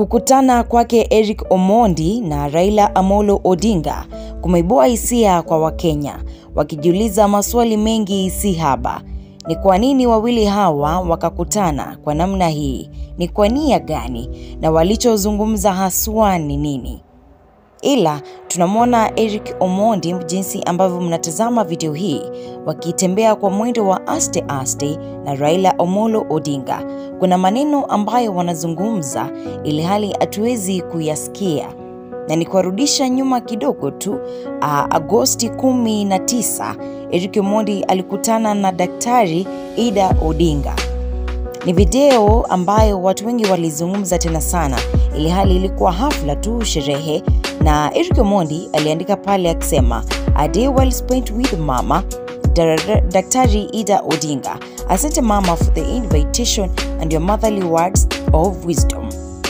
Kukutana kwake Eric Omondi na Raila Amolo Odinga kumeibua hisia kwa Wakenya, wakijiuliza maswali mengi si haba. Ni kwa nini wawili hawa wakakutana kwa namna hii? Ni kwa nia gani? Na walichozungumza haswa ni nini? Ila tunamwona Eric Omondi, jinsi ambavyo mnatazama video hii, wakitembea kwa mwendo wa aste aste na Raila Omolo Odinga. Kuna maneno ambayo wanazungumza ili hali hatuwezi kuyasikia, na ni kuwarudisha nyuma kidogo tu. Uh, Agosti 19 Eric Omondi alikutana na Daktari Ida Odinga. Ni video ambayo watu wengi walizungumza tena sana, ili hali ilikuwa hafla tu, sherehe, na Eric Omondi aliandika pale akisema a day well spent with mama Daktari Ida Odinga. Asante mama for the invitation and your motherly words of wisdom.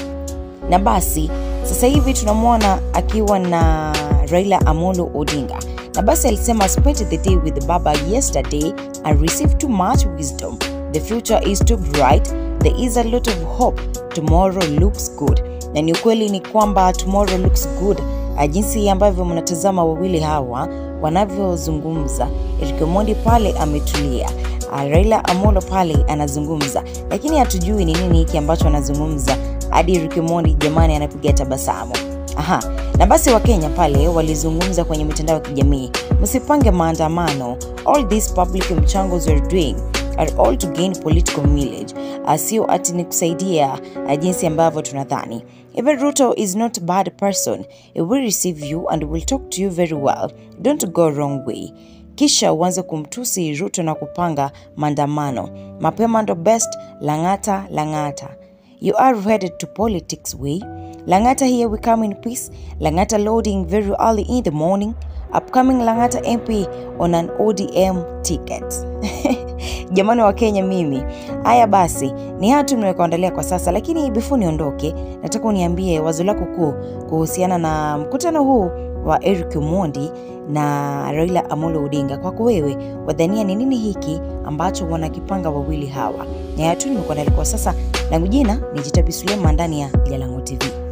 Na basi sasa hivi tunamwona akiwa na Raila Amolo Odinga na basi alisema spent the day with baba yesterday and received too much wisdom the future is too bright there is a lot of hope tomorrow looks good na ni ukweli ni kwamba tomorrow looks good jinsi ambavyo mnatazama wawili hawa wanavyozungumza Eric Omondi pale ametulia Raila Amolo pale anazungumza lakini hatujui ni nini hiki ambacho anazungumza hadi Eric Omondi jamani anapiga tabasamu Aha. Na basi Wakenya pale walizungumza kwenye mitandao ya kijamii, msipange maandamano, all these public mchangos we're doing are all to gain political mileage, sio ati ni kusaidia jinsi ambavyo tunadhani. Even Ruto is not a bad person. He will receive you and will talk to you very well. Don't go wrong way. Kisha uanze kumtusi Ruto na kupanga maandamano. Mapema ndo best, Lang'ata, Lang'ata. You are headed to politics way. Lang'ata here we come in peace. Lang'ata loading very early in the morning. Upcoming Lang'ata MP on an ODM ticket. Jamani wa Kenya, mimi haya basi ni hatu nimekuandalia kwa sasa, lakini before niondoke, nataka uniambie wazo lako kuu kuhusiana na mkutano huu wa Eric Omondi na Raila Amolo Odinga. Kwako wewe, wadhania ni nini hiki ambacho wanakipanga wawili hawa? Ni haya tu nimekuandalia kwa sasa, langu jina ni Jitabi Suleiman ndani ya Jalango TV.